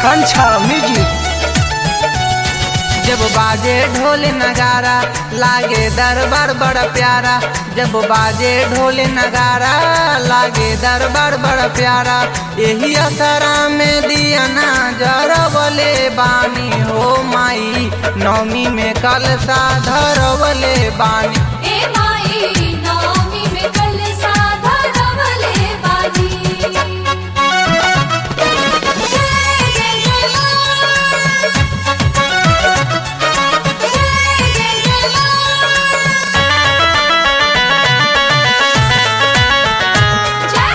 आकांक्षा music जब बाजे ढोल नगारा लागे दरबार बड़ा प्यारा जब बाजे ढोल नगारा लागे दरबार बड़ा प्यारा यही असरा में दिया ना जरवले बानी हो माई नौमी में कल सा धरवले बानी ए माई नवमी में कल साधा रवले बाजी जय जय जय मां जय जय जय मां जय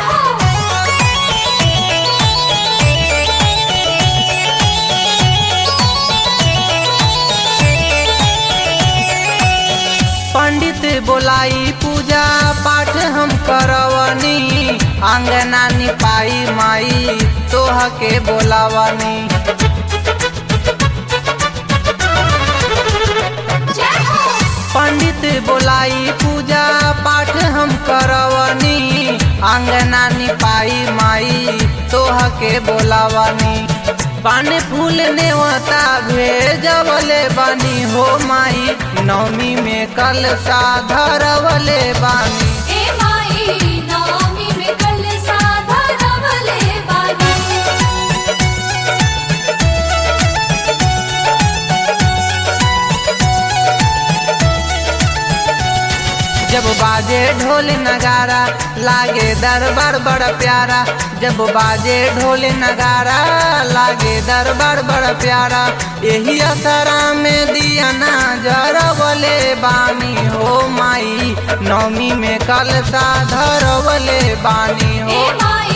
पंडित बोलाई पूजा पाठ हम करवनी आंगना निपाई माई तोह के बोलावनी जय हो पंडित बोलाई पूजा पाठ हम करवनी आंगना निपाई माई तोह के बोलावनी पान फूल नेवता भेजवले बानी हो माई नवमी में कल सा धरवले बानी ए माई नवमी में कल साधा रवले बाजी जब बाजे ढोल नगारा लागे दरबार बड़ा प्यारा जब बाजे ढोल नगारा लागे दरबार बड़ा प्यारा यही असरा में दिया ना जरवले बानी हो माई नौमी में कल सा धरवले बानी हो ए माई